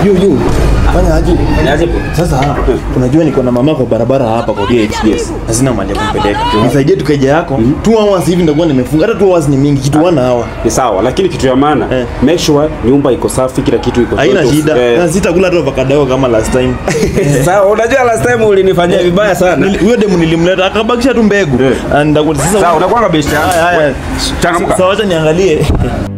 Yu yu. Fanya aje? Niaje bro? Sasa unajua niko na mama kwa barabara hapa kwa gate. Yes. Hazina mali ya kumpeleka. Nisaidie tukaja yako. Two hours hivi nitakuwa nimefunga. Hata two hours ni mingi, kitu wana hawa. Ni sawa, lakini kitu ya maana Eh. make sure nyumba iko safi, kila kitu iko Haina sort of, shida. eh, Na sitakula hata avocado kama last time. Sawa, unajua last time ulinifanyia vibaya sana. Nili- Huyo demu nilimleta akabakisha tu mbegu. Eh. And ndakuwa sasa Sawa, unakuwa best yangu. Haya, haya. Changamka. Sasa wacha niangalie.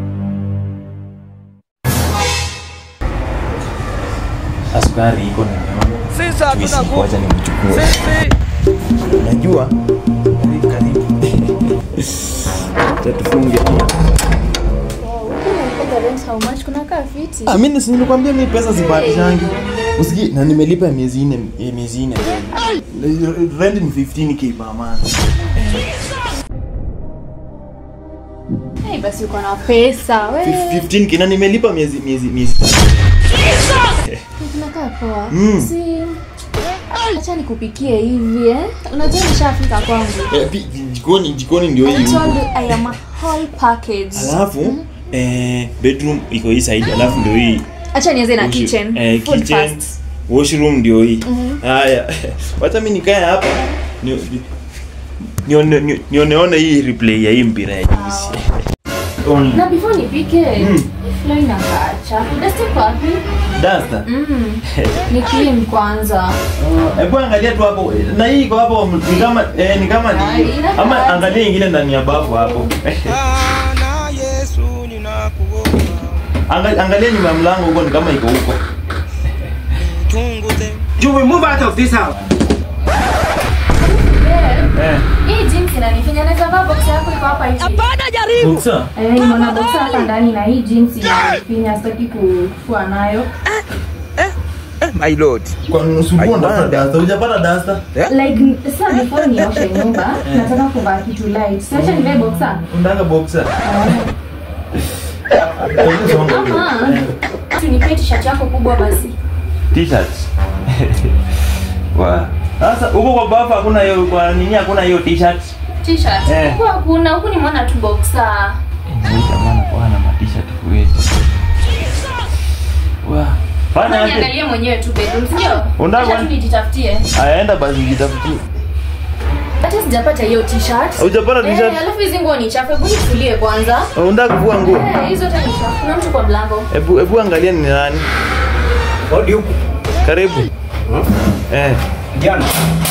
Askari iko nimeona. Sisi hatuna Twisi, nguvu. wacha nimchukue. Sisi Najua. Karibu, karibu. Acha tufunge. How much? Kuna kaa fiti. Ah, mimi si nilikwambia mimi pesa sibatishangi. Usiki na nimelipa ya miezi nne ya miezi nne. Rent ni 15k per month. Hey, basi uko na pesa. We. 15k na nimelipa miezi miezi miezi. Tunakaa poa. Mm. Si Acha nikupikie hivi eh. Unajua nishafika kwangu. Eh, pi- jikoni jikoni ndio I hii. told you I am a whole package. Alafu eh, bedroom iko hii side, alafu ndio hii Acha nianze na Washi- kitchen. eh, Food kitchen, first. washroom ndio hii. Haya, wacha mimi nikae hapa ni- ni- nione ni- nioneone hii replay ya hii mpira ya juzi. Only. Na before nipike, fly na kacha. Dust iko wapi? Duster. Mm. Ni clean kwanza. Hebu angalia tu hapo na hii iko hapo ni kama eh, ni kama ni Ai, inakaa ama aje? angalia ingine ndani ya bafu hapo. Bwana Yesu ninakuomba. Angalia, angalia nyuma ya mlango huko ni kama iko huko. Chunguze. You will move out of this house. Eh. Hii jeans inanifanya naweza vaa box yako iko hapa hivi. Boxer. Eh, nimeona boxer hapa ndani na hii jeans inanifinya sitaki kufua nayo. My lord. Kwa nusu unapata duster. Hujapata duster? Like sasa before nioshe nyumba, nataka kuvaa kitu light. Sasa nivae boxer. Unataka boxer? Ama tunipee t-shirt yako kubwa basi. T-shirt. Wa. Sasa huko kwa bafu hakuna hiyo kwa nini hakuna hiyo t-shirt? T-shirt. Eh. Huku hakuna, huku nimeona tu boxer. Jamani kwa na t-shirt kweli. Wa. Fanya Fanya aje? niangalie mwenyewe tu bedroom, sio? Unataka Acha kwa- tu nijitafutie. Aenda basi jitafutie. Hata sijapata hiyo t-shirt. Hujapata t-shirt? Eh, alafu hizi nguo ni chafu. Hebu nifulie kwanza. Unataka kuvua nguo? Eh, hizo hata ni chafu. Kuna mtu kwa mlango. Hebu hebu angalia ni nani. Hodi huku. Karibu. Eh. Jana.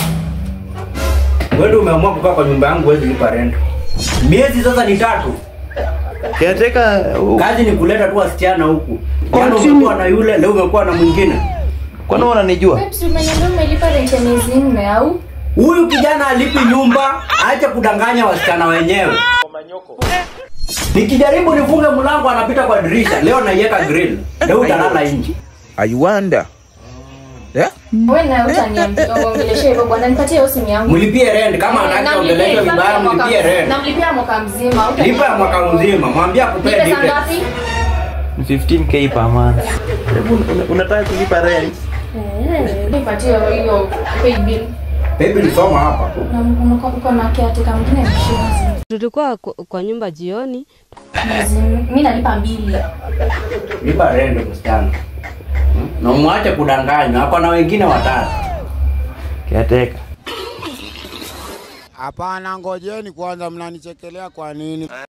Wewe ndio umeamua kukaa kwa nyumba yangu huwezi lipa rent. Miezi sasa ni tatu. Kiateka Kazi ni kuleta tu wasichana huku. Jana umekuwa na yule, leo umekuwa na mwingine. kwani wananijua? Babes, umeniambia umelipa rent ya miezi nne au? Huyu kijana alipi nyumba, aache kudanganya wasichana wenyewe. Nikijaribu nifunge mlango anapita kwa dirisha. Leo naiweka grill. Leo utalala nje. I wonder. Yeah? Wewe na utaniambia ongelesha hivyo bwana, nipatie hiyo simu yangu. Mlipie rent kama Eh, anataka namlipia ongeleshwa mwaka- vibaya mwaka- mlipie rent. Namlipia mwaka mzima. hutaniambia. Lipa ya mwaka mzima, mwambie Ni akupee pesa details. ngapi? Ni 15k per month. Hebu una- unataka kulipa rent? Eh, nipatie hiyo pay bill. Baby nisoma hapa. Na uko uko na caretaker mwingine mshenzi. Tulikuwa kwa kwa nyumba jioni, Mwezi- Mimi nalipa mbili. Lipa rent msichana. Hmm? Na umwache kudanganywa, ako na wengine watatu. Kiateka. Hapana, ngojeni kwanza, mnanichekelea kwa nini?